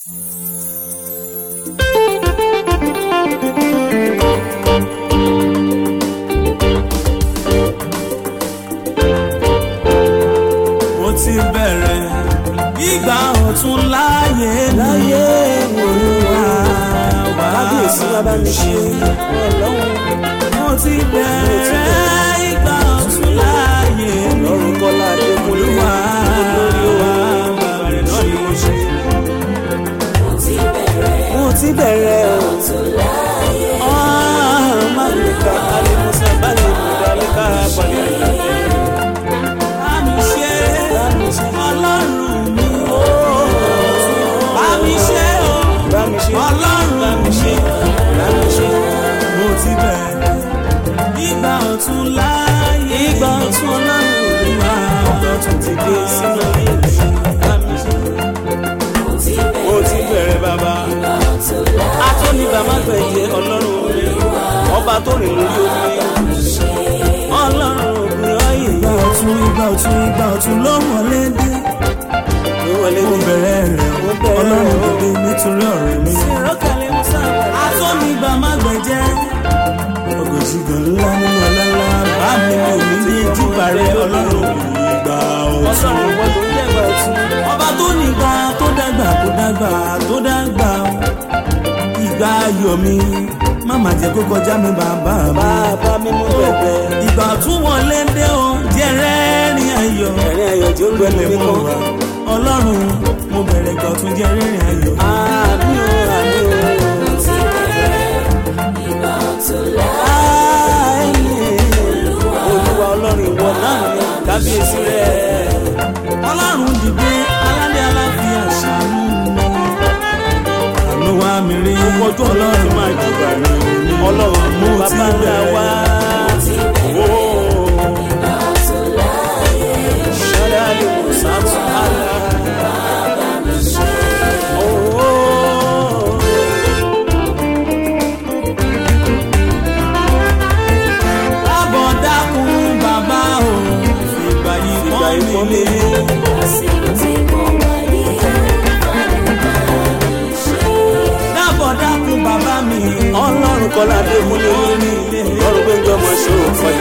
mo ti bẹ̀rẹ̀ ìgbà ọ̀tún láyé láyé olúwa wá kábíyèsí bàbá mi ṣe ọlọ́run mo ti bẹ̀rẹ̀ ìgbà ọ̀tún láyé lọ́rùn kọ́lá adékúnlé olúwa olórí wá wa bẹ̀rẹ̀ náà ni mo ṣe. mo ti bẹ̀rẹ̀ o ọ̀run má lè ka alẹ́ musa balẹ̀ ìdálẹ́ kára balẹ̀ ìdálẹ́. bá mi ṣe ọlọ́run mi o bá mi ṣe o bá mi ṣe ọlọ́run bá mi ṣe bá mi ṣe. mo ti bẹ̀rẹ̀ ìgbà ọ̀tún láyé ìgbà ọ̀tún ọlọ́run olúwa ìgbà ọ̀tún ti dé sínú ayé mi bá mi ṣe. mo ti bẹ̀rẹ̀ bàbá atóni bàbá gbẹ̀jẹ̀ ọlọ́run mi ọba tó rìn lórí omi ọlọ́run ògùn ọ̀yìn ìgbà ọ̀tún ìgbà ọ̀tún ìgbà ọ̀tún ló wọlé dé ló wọlé mo dé. bẹ̀rẹ̀ rẹ̀ Mo bẹ̀rẹ̀ ọlọ́run rẹ̀ o. dìde nítorí ọ̀rẹ́ mi. ìrọ́kàlẹ̀ musa atọ́nìgbà má gbẹ̀jẹ́ ọgọ́jì gan ńlá nínú ọlọ́lá bá mi ò ní ní jípa rẹ̀ ọlọ́run ìgbà ọ̀tún. ọlọ́run wọ́n ló ń jẹ́gbà ọ̀tún. ọba tó nígbà tó dàgbà tó dàgbà tó dàgbà ìgbà ayọ̀ mi má má jẹ́ kó kọjá mi bàbá mi. bàbá mi mú bẹ̀bẹ̀. ìgbà tún wọlé dé o jẹ́ rẹ́rìn ayọ̀. ẹ̀rín ayọ̀ tí ó gbẹ̀lẹ̀ Ilé mi mo kọ́. wà ọlọ́run mo bẹ̀rẹ̀ ìgbà tún jẹ́ rẹ́rìn ayọ̀. àmì o àmì o. olúwa ọlọ́run ìwọ náà ni kábíyèsí rẹ̀. ọlọ́run dìde aládé aláfíà ṣàánú mi. àánú wa mi rí ojú ọlọ́run máa jùbà ní ọlọ́run mú Mo ti bàbá ńlá bẹ̀rẹ̀. wá. ṣọlá lè mú sàtún àlá. lábọ̀ dákun bàbá o ìgbà yìí ìgbà pọ́n ìfọ́n mi mi lé. lé. lábọ̀ dákun bàbá mi ọlọ́run kọ́lá dé múlẹ̀ lórí ilé ọlọ́run pé jọmọ ṣe ò fọyín.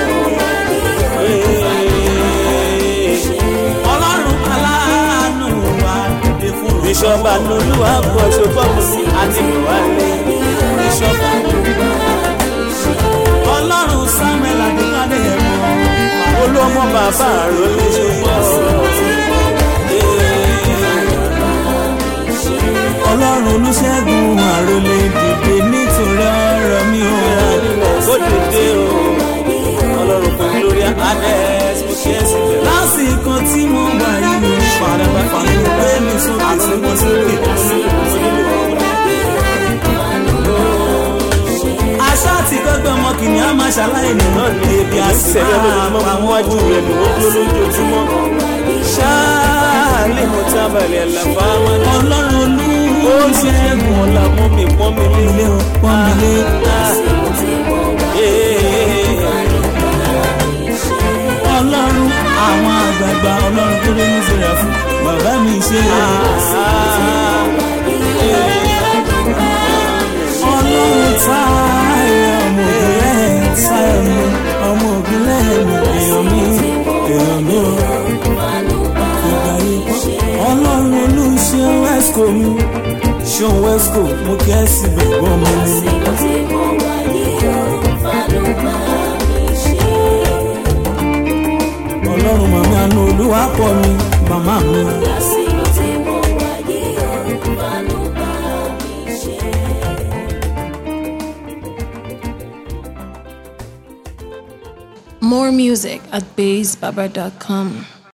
ọlọ́run aláàánú wa dìde fún mi. bíṣọ́bà lolúwa pọ̀ ṣòfọ́mù ní àdìmọ̀wálé. bíṣọ́bà ọlọ́run samuel adékadé ẹ̀mọ́. olúọmọ bàbá àròlé ṣòfò. ọlọ́run olùṣègùn àròlé dìde nítorí ọ̀rọ̀ mi ò. Bóde dé o, ọlọ́run fún Gloria Adès, mo ṣe é sílẹ̀. lásìkò tí mo wà yìí ó ṣàrẹ̀bà fàmí gbé mi sókè tí mo sókè. àṣà àti gbọ́gbẹ́ ọmọ kìnìún á máa ṣàlàyé nínú ní ebi àti Sẹ́yìn máa lójoojúmọ́, pa mo wọ́n wájú rẹ̀ ló ó dúró lójoojúmọ́. Ṣáàlì mo tábàlẹ̀ àlàfà máa ní. ọlọ́run Ó olú ṣe é gùn ọ̀la mú mi pọ́n mi lé. ilé o pọ́n mi lé. ọlọ́run àwọn àgbààgbà ọlọ́run tó lé ní sèrè fún bàbá mi ṣe ọlọ́run táyà ọmọ ògùnlẹ̀ táyà mi ọmọ ògùnlẹ̀ mi èèyàn mi èèyàn mi ò ìgbà yìí pọ́ ọlọ́run olú ṣe wesco mi ṣe wesco mo kí ẹ sì bẹ̀gbọ́ mi ni. ọlọ́run màmí àánú olúwa pọ̀ mi màmá mi. More music at bassbaba.com.